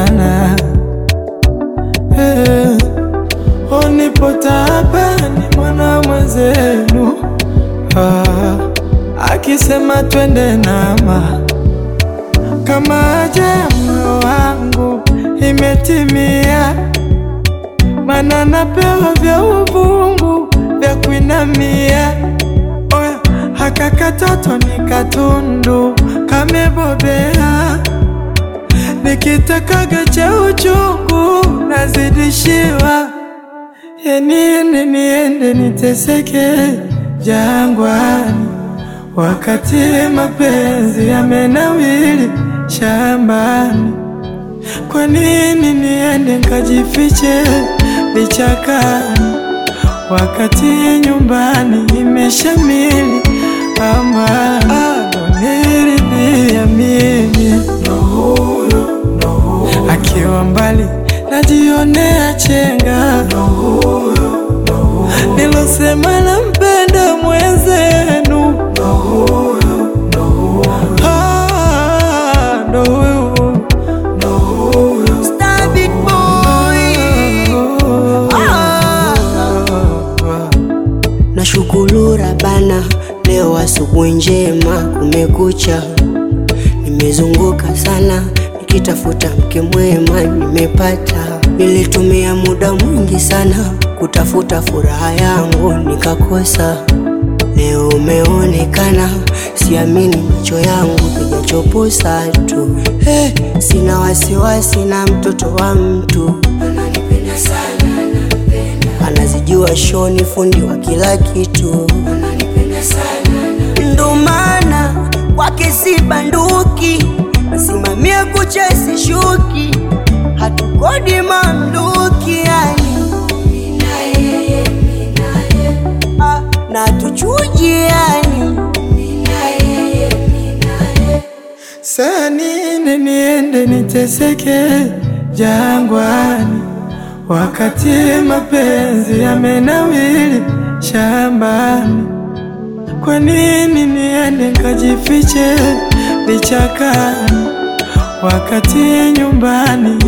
sana hey. Onipo taabani mwana mwenzenu ah, akisema twende nama kama aja moyo wangu imetimia, mana napewa vya uvungu vya kuinamia. Oya, haka katoto ni katundu kamebobea, nikitakaga cha uchungu nazidishiwa. Ya niende niende niteseke jangwani, wakati mapenzi yamenawili shambani. Kwa nini niende nkajifiche vichakani, wakati nyumbani imeshamili amani? Adoniridhia mimi akiwa mbali najionea chenga nilosema nampenda mwenzenu Ah, ndo huyu Star Big Boy. Ah. Nashukuru Rabana, leo asubuhi njema, kumekucha. Nimezunguka sana nikitafuta mke mwema, nimepata. Nilitumia muda mwingi sana kutafuta furaha yangu, nikakosa. Leo umeonekana, siamini macho yangu, kijachoposa tu. Hey, sina wasiwasi na mtoto wa mtu ananipenda sana, anampenda. Anazijua shoni, fundi wa kila kitu ananipenda sana, ndo maana kwake si banduki, nasimamia kucha sishuki, hatukodi mamluki yani Ah, na tuchuji yani Saa nini niende niteseke jangwani, wakati mapenzi yamenawili shambani? Kwa nini niende nkajifiche vichakani, wakati nyumbani